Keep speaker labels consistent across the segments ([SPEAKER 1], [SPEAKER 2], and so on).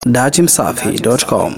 [SPEAKER 1] Datimsafi.com.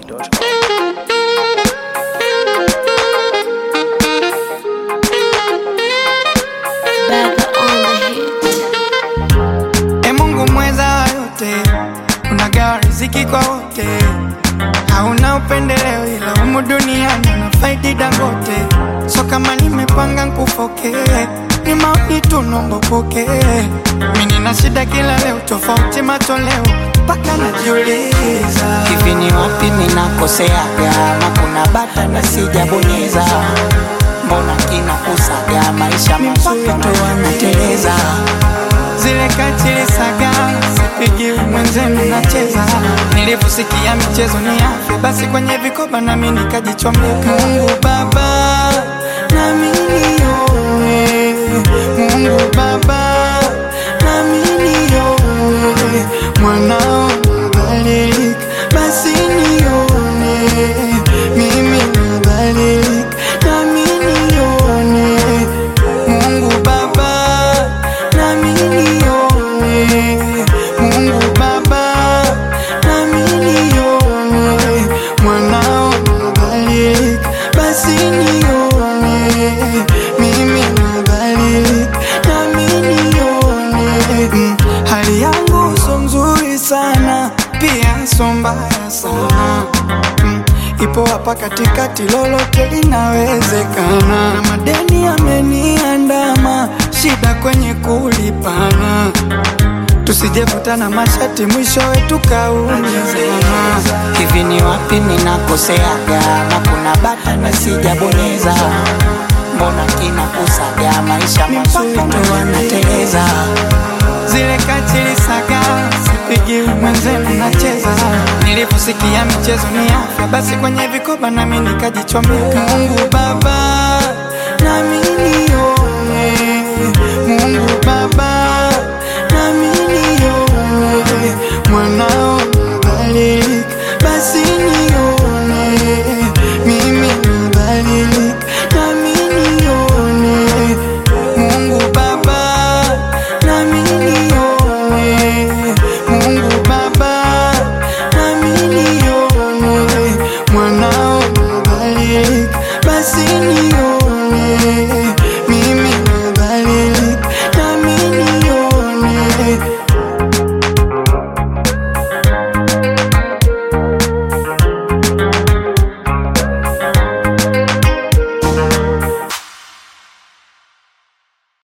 [SPEAKER 2] E Mungu mweza wa yote, unagawa riziki kwa wote, hauna upendeleo, ila humu duniani unafaidi Dangote. So kama nimepanga nkufoke, ni maoni tu nombo poke. Mimi nina shida kila leo, tofauti matoleo, mpaka najiuliza
[SPEAKER 3] hivi ni wapi ninakoseaga na kuna bata na sijabonyeza mbona kinakusaga maisha mazuri tu wanateleza
[SPEAKER 2] zile katili saga sipigi mwenzenu nacheza nilivyosikia michezo ni afya basi kwenye vikoba nami nikajichomeka mungu baba nami nione mungu baba nami nione mwanao nadhalilika basi nione mimi nadhalilika nami nione mungu baba nami nione mungu baba nami nione mwanao nadhalilika basi nione mimi nadhalilika nami nione Mm, hali yangu so nzuri sana pia so mbaya sana Mm, ipo hapa katikati, lolote linawezekana, na madeni yameniandama, shida kwenye kulipana, tusijevutana mashati, mwishowe tukaumizana.
[SPEAKER 3] hivi ni wapi ninakoseaga na kuna bata na sijabonyeza mbona kinakusaga maisha mazuri tu wanateleza
[SPEAKER 2] zile katili saga sipigi mwenzenu nacheza nilivyosikia michezo ni afya basi kwenye vikoba nami nikajichomeka mungu baba nami